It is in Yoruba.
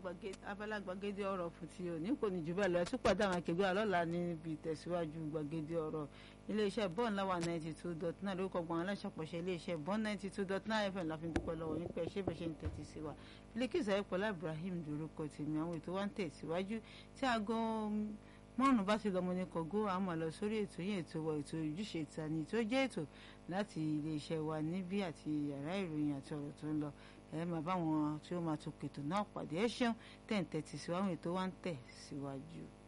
abala gbàgede ọ̀rọ̀ fún ti òní kò ní jù bẹ́ẹ̀ lọ ẹ tún pàdé àwọn akẹgbẹ́ alọ́la níbi ìtẹ̀síwájú gbàgede ọ̀rọ̀ iléeṣẹ́ bọ́ọ̀n láwà ninety two dot nine lórúkọ gbọ̀n aláṣàpọ̀ṣẹ́ iléeṣẹ́ bọ́ọ̀n ninety two dot nine fm la fi ń dúpẹ́ lọ́wọ́ yín pé ṣé bẹ́ẹ̀ ṣe ń tẹ̀tí sí wa Bilkisu Ayọ̀pọ̀lá Ibrahim lórúkọ tèmi àwọn ètò wa ń tẹ̀síwájú tí aago márùn bá ti lọ́mọ ní kọ̀gó àmọ́ lọ sórí ètò yẹn ètò wa ètò ojúṣe ìtàní tó jẹ́ ètò láti iléeṣẹ́ wa níbí àti yàrá ìròyìn àti ọ̀rọ̀ tó ń lọ ẹ máa bá wọn tí ó máa tó kètò náà pàdé ẹ ṣeun tẹ̀ ń tẹ̀tí síwájú ètò wa ń tẹ̀ síwájú.